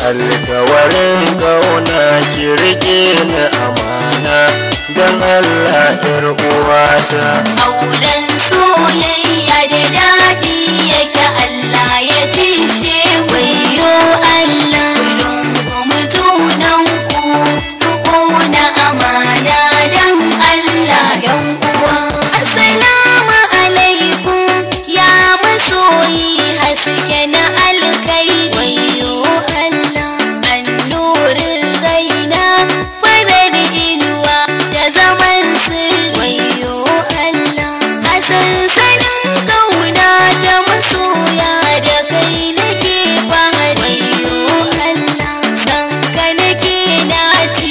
alkawarin kauna ki rike ni amana don Allah yar uwata auren soyayya da daɗi yake Allah ya cishe wayo Allah rungumi junanku ku ƙona amana don Allah yan uwa assalamu alaikum ya masoyi haske na alkai wayo Allah annurin raina farar inuwa da zaman sirri wayo Allah a sansanin kauna ta masoya da kai nake fahari wayo Allah san ka nake naci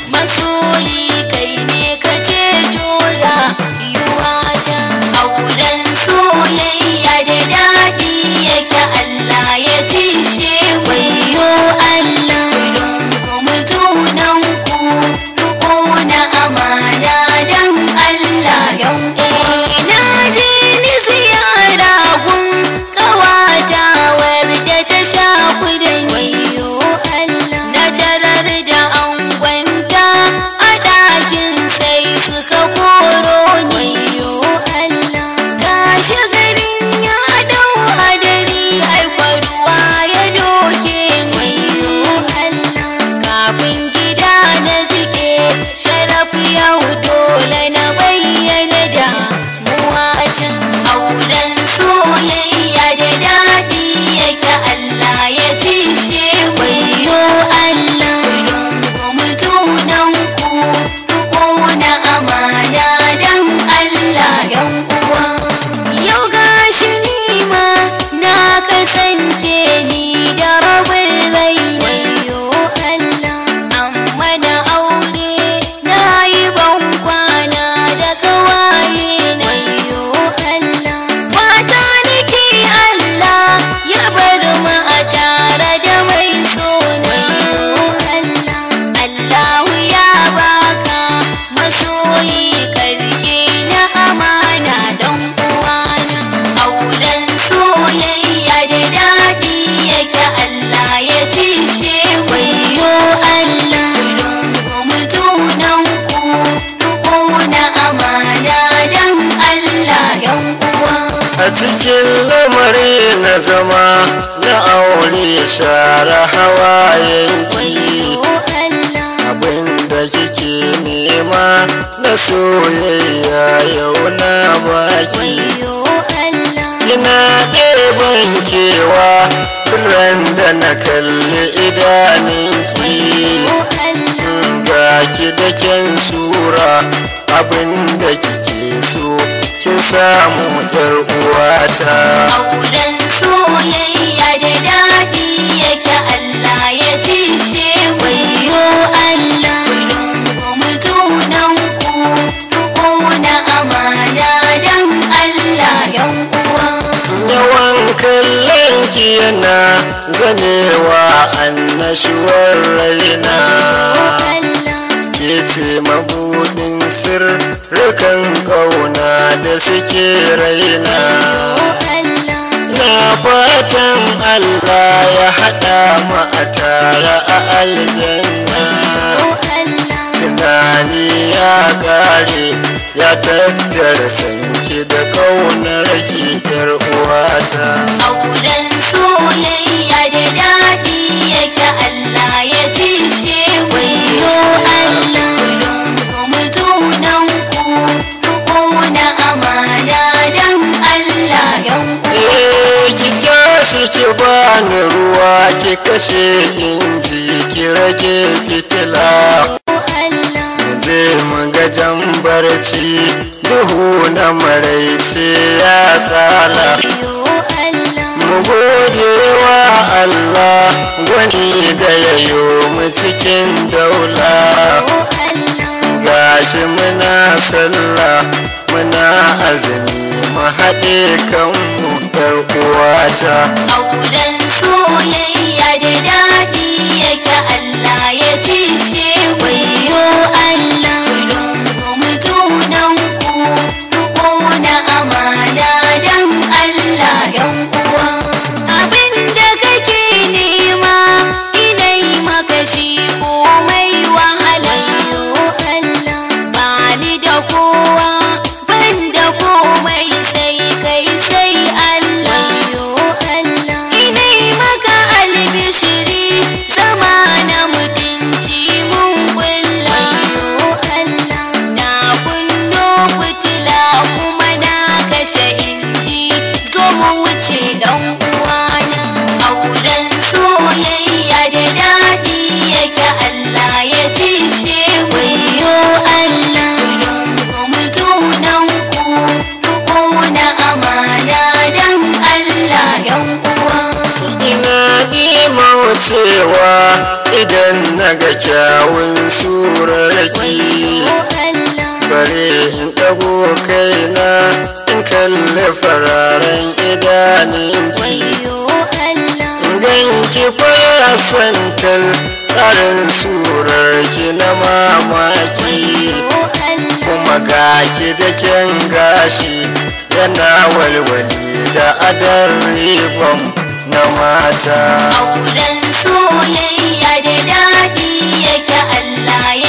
masoyi kai ne ka ce tora yiwata auren soyayya da daɗi yake Allah ya cishe wayo Allah rungumi junanku ku ƙona amana don Allah yan na je ni ziyara gun ƙawatawar da ta sha kudin wayo Allah na tarar da angonta a ɗakin sai suka koro ni wayo Allah gashi garin ya dau hadari ai ruwa ya doke ni wayo Allah kafin gida na jike sharaf yau dole na bayyana da muwatan auren soyayya da daɗi yake Allah ya cishe wayo Allah rungumi junanku ku ƙona amana don Allah yan uwa yau gashi ni ma na kasance ni da rabin rai wayo Allah amma da aure na yi ban kwana da kawaye na wayo Allah fata nake Allah ya bar mu a tare da mai so na wayo Allah Allahu ya baka masoyi karke na amana don uwana auren soyayya da daɗi yake Allah ya cishe wayo Allah rungumi junanku ku ƙona amana don Allah yan uwa a cikin lamari na zama na aure share hawayenki wayo Allah abinda kike nema na soyayya yau na baki wayo Allah ina ɗeban kewa ran da na kalli idaninki wayo Allah ga ki da kyan sura abinda kike so kin samu yar uwata auren soyayya da daɗi yake Allah ya cishe wayo Allah rungumi junanku ku ƙona amana don Allah yan uwa yawan kallon ki yana zamewa annashuwar raina ke ce mabudin sirrukan ƙauna da suke raina na fatan Allah ya haɗa mu a tare a aljanna tunani ya ƙare ya tattara sanki da ƙaunar ki yar uwata auren soyayya da daɗi yake Allah ya cishe wayo Allah rungumi junanku ku ƙona amana don Allah yan uwa Eh, ki tashi ki bani ruwa ki kashe inji ki rage fitila je mu ga jan barci duhu na maraice ya tsala mu gode wa Allah gwani da yayo mu cikin daula gashi muna sallah muna azumi mu haɗe kanmu yar uwata auren soyayya da daɗi yake Allah ya cishe wayo Allah rungumi junanku ku ƙona amana don Allah yan uwa abin da kake nema ina cewa idan na ga kyawun surarki wayo Allah bare in ɗago kaina in kalli fararen idaninki wayo Allah ganki fara santal tsarin surarki na mamaki wayo Allah kuma gaki da kyan gashi yana walwali da adar ribam na mata auren soyayya da daɗi yake Allah